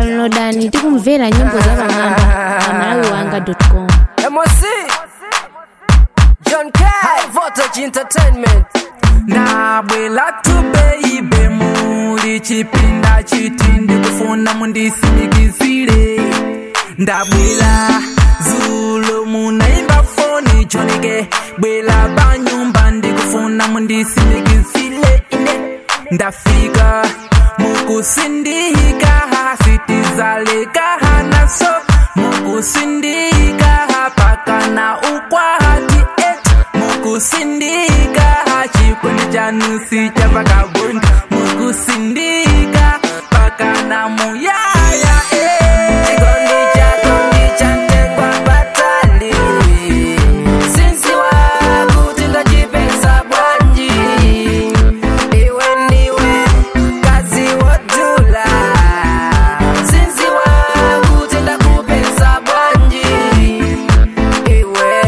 downloadani tikumvera nyimbo za pamwamba pa malawiwanga.com MOC John K High Voltage Entertainment ndabwela tubeibe muli chipinda chiti ndikufuna mundisimikizire ndabwela zulo munaimba foni choneke bwela panyumba ndikufuna mundisimikizire ine ndafika mukusindika sitizaleka hanaso mukusindika pakana ukwati et mukusindika chikwene chanusi chapakaboni mukusindika pakana muyaya Chikondi chako ndichatengwa batali Sinsi wakuti ndachipesa bwanji Iwe ndiwe kazi wodula Sinsi wakuti ndakupesa bwanji Iwe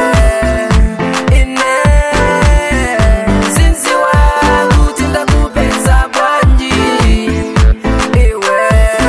ine Sinsi wakuti ndakupesa bwanji Iwe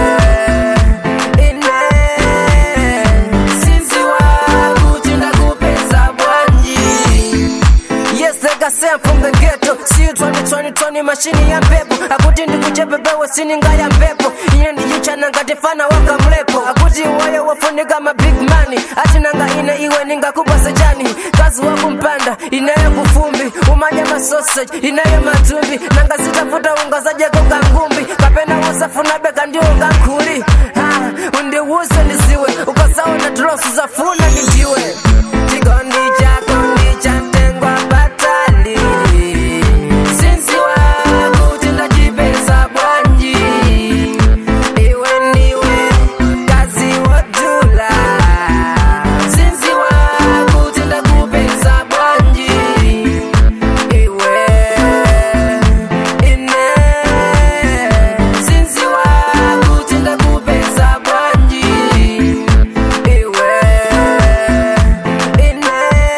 ine Sinsi wakuti ndakupesa bwanji Yes, like I said, I'm from the ghetto. See you 2020, 20 mashini ya mpepo. Akuti ndikuchepepewe sininga ya mpepo. Iye ndichichana ngati fana waka mlepo. Akuti iweyo wafunika ma big money. Ati nanga ine iwe ningakupa sejani. Kazi wakumpanda, inayo kufumbi. Umanya ma sausage, inayo matumbi. Nanga zitafuta unga zaje koka ngumbi. Kapena wasafuna beka ndio unga nkuli. Ha, undiwuse nisiwe. Ukasawa na drosu zafuna nijiwe. Chikondi chako ndichatengwa batali Sinsi wakuti ndachipesa bwanji Iwe ndiwe kazi wodula Sinsi wakuti ndakupesa bwanji Iwe ine Sinsi wakuti ndakupesa bwanji Iwe ine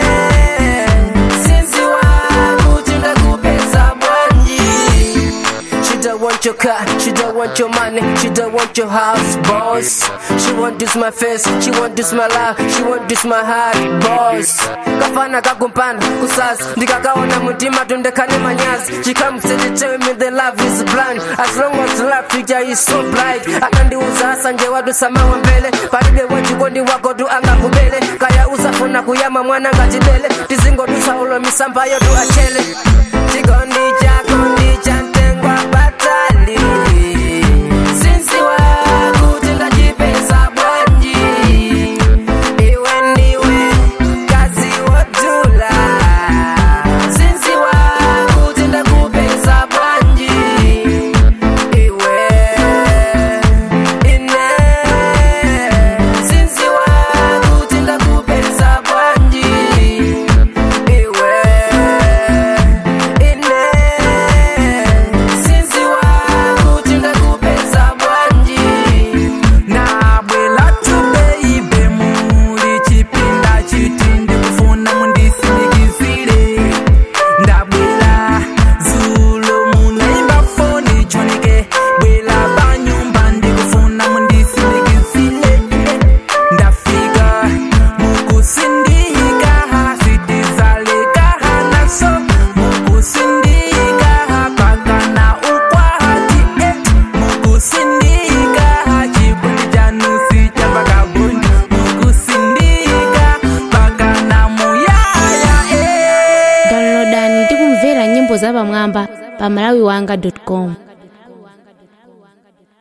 Sinsi wakuti ndakupesa bwanji She don't want your car, she don't want your money, she don't want your house, boss. She want this my face, she want this my life, she want this my heart, boss. Kafana kakumpana kusasa, ndikakaona mutima tundekane manyazi. She come say they tell me the love is blind, as long as love future is so bright. Akandiuza hasa nje watu samawa mbele, palibe wachikondi wako tu angakubele. Kaya usafuna kuyama mwana ngachidele, tizingo tusaulo misamba yo tu achele. Chikondi chako ndichatengwa batali Sinsi wakuti ndachipesa bwanji Iwe ndiwe kazi wodula Sinsi wakuti ndakupesa bwanji Iwe ine Sinsi wakuti ndakupesa bwanji Iwe ine Sinsi wakuti ndakupesa bwanji nabwela tubeibe muli chipinda chiti ndikufuna mundisimikizire ndabwela zulo munaimba foni choneke bwela panyumba ndikufuna mundisimikizire ndafika mukusindika sitizaleka hanaso mukusindika pakana ukwati et mukusindika chikundi chanusi chapakaboni mukusindika pakana muyaya eh. downloadani tikumvera nyimbo za pamwamba pa malawiwanga.com